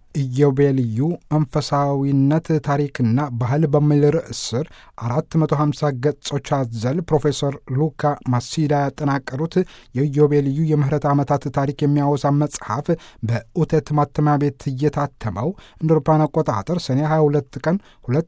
ኢዮቤልዩ መንፈሳዊነት ታሪክና ባህል በሚል ርዕስ ስር 450 ገጾች አዘል ፕሮፌሰር ሉካ ማሲዳ ያጠናቀሩት የኢዮቤልዩ የምህረት ዓመታት ታሪክ የሚያወሳ መጽሐፍ በኡቴት ማተሚያ ቤት እየታተመው እንደ አውሮፓውያን አቆጣጠር ሰኔ 22 ቀን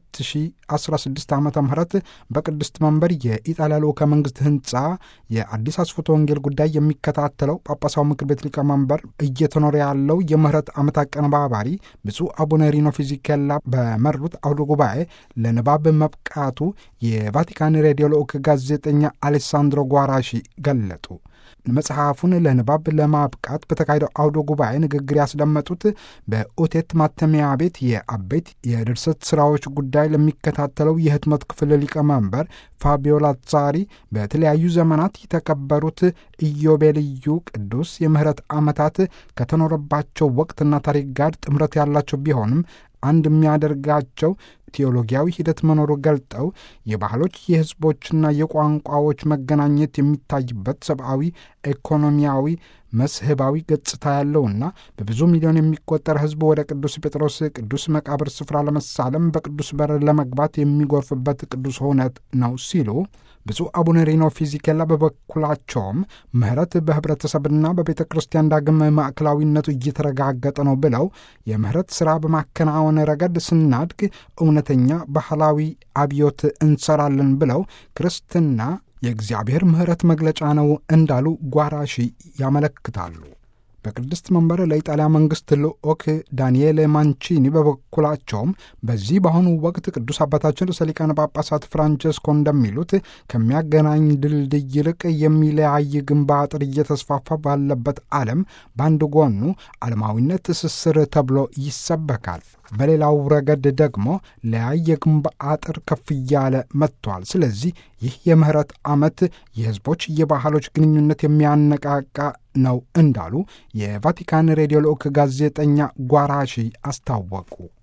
2016 ዓ ም በቅድስት መንበር የኢጣሊያ ልዑከ መንግሥት ህንፃ የአዲስ አስፎቶ ወንጌል ጉዳይ የሚከታተለው ጳጳሳዊ ምክር ቤት ሊቀመንበር እየተኖረ ያለው የምህረት ዓመት አቀነባባሪ ብፁዕ አቡነ ሪኖ ፊዚኬላ በመሩት አውደ ጉባኤ ለንባብ መብቃቱ የቫቲካን ሬዲዮ ልዑክ ጋዜጠኛ አሌሳንድሮ ጓራሺ ገለጡ። መጽሐፉን ለንባብ ለማብቃት በተካሄደው አውደ ጉባኤ ንግግር ያስደመጡት በኡቴት ማተሚያ ቤት የአበይት የድርሰት ስራዎች ጉዳይ ለሚከታተለው የህትመት ክፍል ሊቀመንበር ፋቢዮ ላዛሪ በተለያዩ ዘመናት የተከበሩት ኢዮቤልዩ ቅዱስ የምህረት ዓመታት ከተኖረባቸው ወቅትና ታሪክ ጋር ጥምረት ያላቸው ቢሆንም አንድ የሚያደርጋቸው ቴዎሎጊያዊ ሂደት መኖሩ ገልጠው የባህሎች የህዝቦችና የቋንቋዎች መገናኘት የሚታይበት ሰብአዊ፣ ኢኮኖሚያዊ፣ መስህባዊ ገጽታ ያለውና በብዙ ሚሊዮን የሚቆጠር ህዝብ ወደ ቅዱስ ጴጥሮስ ቅዱስ መቃብር ስፍራ ለመሳለም በቅዱስ በር ለመግባት የሚጎርፍበት ቅዱስ እውነት ነው ሲሉ ብፁዕ አቡነ ሪኖ ፊዚኬላ በበኩላቸውም ምህረት በህብረተሰብና በቤተ ክርስቲያን ዳግም ማዕከላዊነቱ እየተረጋገጠ ነው ብለው የምህረት ሥራ በማከናወን ረገድ ስናድግ እውነተኛ ባህላዊ አብዮት እንሰራለን ብለው ክርስትና የእግዚአብሔር ምህረት መግለጫ ነው እንዳሉ ጓራሺ ያመለክታሉ። በቅድስት መንበር ለኢጣሊያ መንግሥት ልዑክ ዳንኤል ማንቺኒ በበኩላቸውም በዚህ በአሁኑ ወቅት ቅዱስ አባታችን ርዕሰ ሊቃነ ጳጳሳት ፍራንቸስኮ እንደሚሉት ከሚያገናኝ ድልድይ ይልቅ የሚለያይ ግንብ አጥር እየተስፋፋ ባለበት ዓለም በአንድ ጎኑ ዓለማዊነት ትስስር ተብሎ ይሰበካል። በሌላው ረገድ ደግሞ ለያይ የግንብ አጥር ከፍ እያለ መጥቷል። ስለዚህ ይህ የምህረት ዓመት የሕዝቦች የባህሎች ግንኙነት የሚያነቃቃ ነው እንዳሉ የቫቲካን ሬዲዮ ልዑክ ጋዜጠኛ ጓራሺ አስታወቁ።